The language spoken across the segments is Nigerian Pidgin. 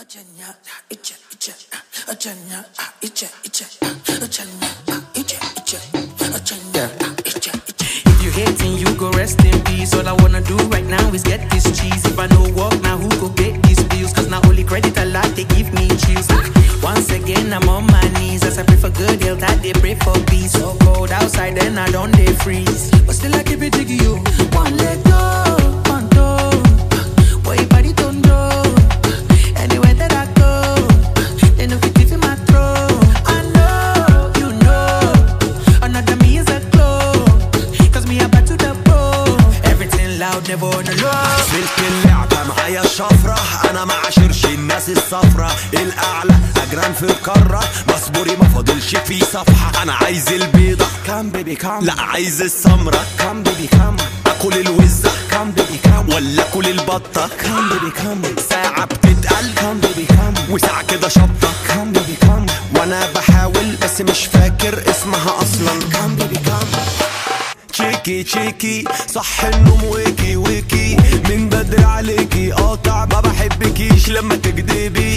Acenya, iche, iche, acenya, iche, iche, acenya, iche, iche, acenya, iche, iche. If you hating, you go rest in peace. All I wanna do right now is get this cheese. If I no work now, who go pay these bills? Cause now only credit a lot, they give me cheese. Once again, I'm on my knees. As I pray for good health, I they pray for peace. So cold outside, then I don't they freeze. But still, I keep it jiggy, you. One leg go, one toe. Boy, your body don't know. Anywhere that I go, they know fit in my throat. I know, you know. Another me is a glow. Cause me about to the bone. Everything loud, never on the low. سلك اللعبة معايا الشفرة أنا ما عاشرش الناس الصفرة الأعلى أجران في القارة مصبوري ما فاضلش في صفحة أنا عايز البيضة كام بيبي كام لا عايز السمرة كام بيبي كام أكل الوزة كام بيبي كام ولا أكل البطة كام بيبي كام ساعة بتتقل كام بيبي كام وساعة كده شطة كام بيبي كام وأنا بحاول بس مش فاكر اسمها أصلا كام بيبي كام تشيكي تشيكي صح النوم ويكي ويكي من بدري عليكي قاطع ما بحبكيش لما تكدبي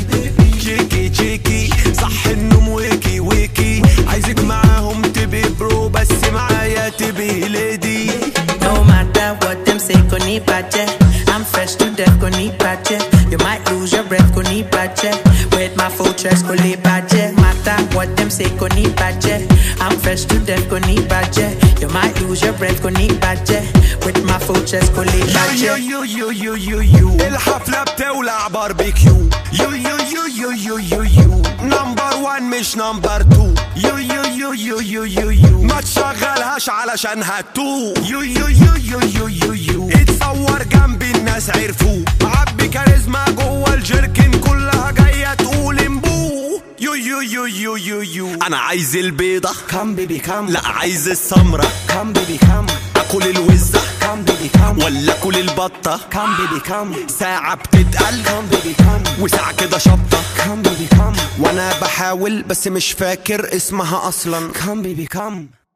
تشيكي تشيكي صح النوم ويكي ويكي عايزك معاهم تبي برو بس معايا تبي ليدي No matter what them say, go need budget. I'm fresh to death, go need budget. You might lose your breath, go need budget. With my full chest, go need budget. Matter what them say, go need budget. I'm fresh to death, go need budget. You might lose your breath, go need budget. With my full chest, go need يو budget. يو يو يو يو يو الحفلة بتولع باربيكيو يو يو يو يو يو يو يو نمبر وان مش نمبر تو يو يو يو يو يو يو يو ما تشغلهاش علشان هتو يو يو يو يو يو يو يو اتصور جنبي الناس عرفوه معبي كاريزما جوه الجيركن كلها جاية تقول امبو يو يو يو يو يو يو انا عايز البيضة كم بيبي كم لا عايز السمرة كم بيبي كم اكل الوزة كم بيبي كم ولا اكل البطة كم بيبي كم ساعة بتتقل كم بيبي كم وساعة كده شطة كم بيبي كم وانا بحاول بس مش فاكر اسمها اصلا كم بيبي كم